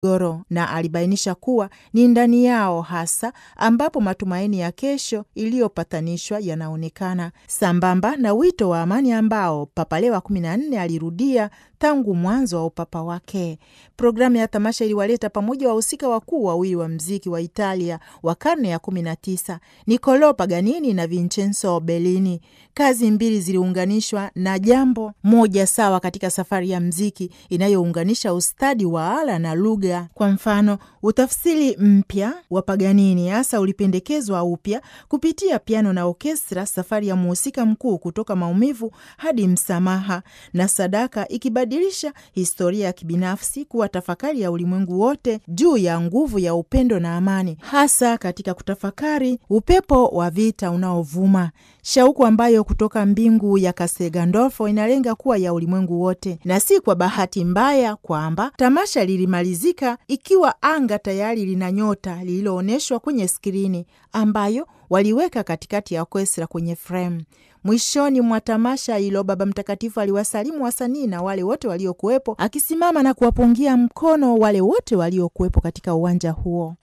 goro na alibainisha kuwa ni ndani yao hasa ambapo matumaini ya kesho iliyopatanishwa yanaonekana, sambamba na wito wa amani ambao Papa Leo wa kumi na nne alirudia tangu mwanzo wa upapa wake. Programu ya tamasha iliwaleta pamoja wahusika wakuu wawili wa mziki wa Italia wa karne ya kumi na tisa, Niccolo Paganini na Vincenzo Bellini. Kazi mbili ziliunganishwa na jambo moja sawa katika safari ya mziki inayounganisha ustadi wa ala na lugha. Kwa mfano, utafsiri mpya wa Paganini hasa ulipendekezwa upya kupitia piano na orkestra, safari ya mhusika mkuu kutoka maumivu hadi msamaha na sadaka, ikibadilisha historia ya kibinafsi kuwa tafakari ya ulimwengu wote juu ya nguvu ya upendo na amani, hasa katika kutafakari upepo wa vita unaovuma, shauku ambayo kutoka mbingu ya Castel Gandolfo inalenga kuwa ya ulimwengu wote, na si kwa bahati mbaya kwamba tamasha lilimalizika ikiwa anga tayari lina nyota lililoonyeshwa kwenye skrini ambayo waliweka katikati ya orkestra kwenye frame. Mwishoni mwa tamasha hilo, Baba Mtakatifu aliwasalimu wasanii na wale wote waliokuwepo, akisimama na kuwapungia mkono wale wote waliokuwepo katika uwanja huo.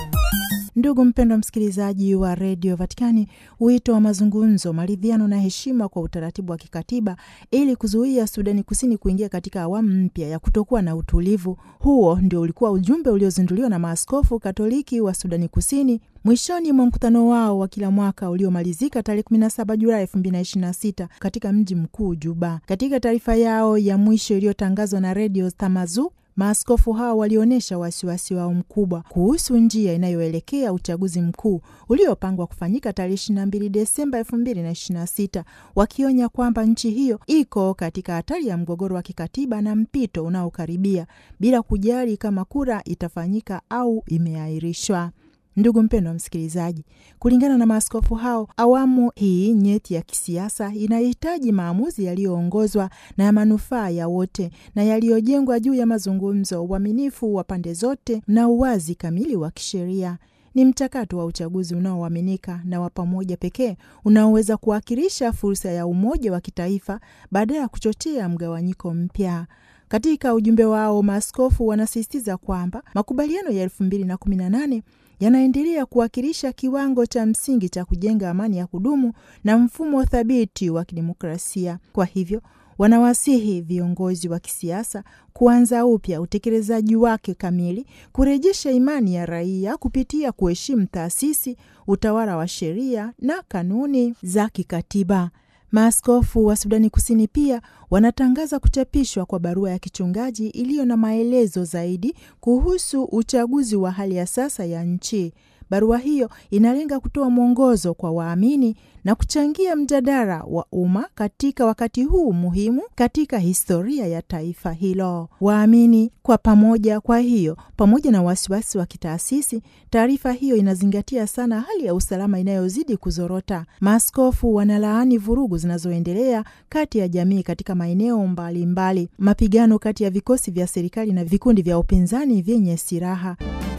Ndugu mpendwa msikilizaji wa redio Vatikani, wito wa mazungumzo, maridhiano na heshima kwa utaratibu wa kikatiba ili kuzuia Sudani Kusini kuingia katika awamu mpya ya kutokuwa na utulivu. Huo ndio ulikuwa ujumbe uliozinduliwa na maaskofu Katoliki wa Sudani Kusini mwishoni mwa mkutano wao wa kila mwaka uliomalizika tarehe 17 Julai 2026 katika mji mkuu Juba. Katika taarifa yao ya mwisho iliyotangazwa na redio Tamazu, maaskofu hao walionyesha wasiwasi wao mkubwa kuhusu njia inayoelekea uchaguzi mkuu uliopangwa kufanyika tarehe 22 Desemba 2026, wakionya kwamba nchi hiyo iko katika hatari ya mgogoro wa kikatiba na mpito unaokaribia bila kujali kama kura itafanyika au imeahirishwa. Ndugu mpendwa msikilizaji, kulingana na maaskofu hao, awamu hii nyeti ya kisiasa inahitaji maamuzi yaliyoongozwa na ya manufaa ya wote na yaliyojengwa juu ya mazungumzo, uaminifu wa pande zote na uwazi kamili wa kisheria. Ni mchakato wa uchaguzi unaoaminika na wa pamoja pekee unaoweza kuwakilisha fursa ya umoja wa kitaifa badala ya kuchochea mgawanyiko mpya. Katika ujumbe wao, maaskofu wanasisitiza kwamba makubaliano ya elfu mbili na kumi na nane yanaendelea kuwakilisha kiwango cha msingi cha kujenga amani ya kudumu na mfumo thabiti wa kidemokrasia. Kwa hivyo wanawasihi viongozi wa kisiasa kuanza upya utekelezaji wake kamili, kurejesha imani ya raia kupitia kuheshimu taasisi, utawala wa sheria na kanuni za kikatiba. Maaskofu wa Sudani Kusini pia wanatangaza kuchapishwa kwa barua ya kichungaji iliyo na maelezo zaidi kuhusu uchaguzi wa hali ya sasa ya nchi. Barua hiyo inalenga kutoa mwongozo kwa waamini na kuchangia mjadala wa umma katika wakati huu muhimu katika historia ya taifa hilo. Waamini kwa pamoja. Kwa hiyo, pamoja na wasiwasi wa kitaasisi, taarifa hiyo inazingatia sana hali ya usalama inayozidi kuzorota. Maaskofu wanalaani vurugu zinazoendelea kati ya jamii katika maeneo mbalimbali, mapigano kati ya vikosi vya serikali na vikundi vya upinzani vyenye silaha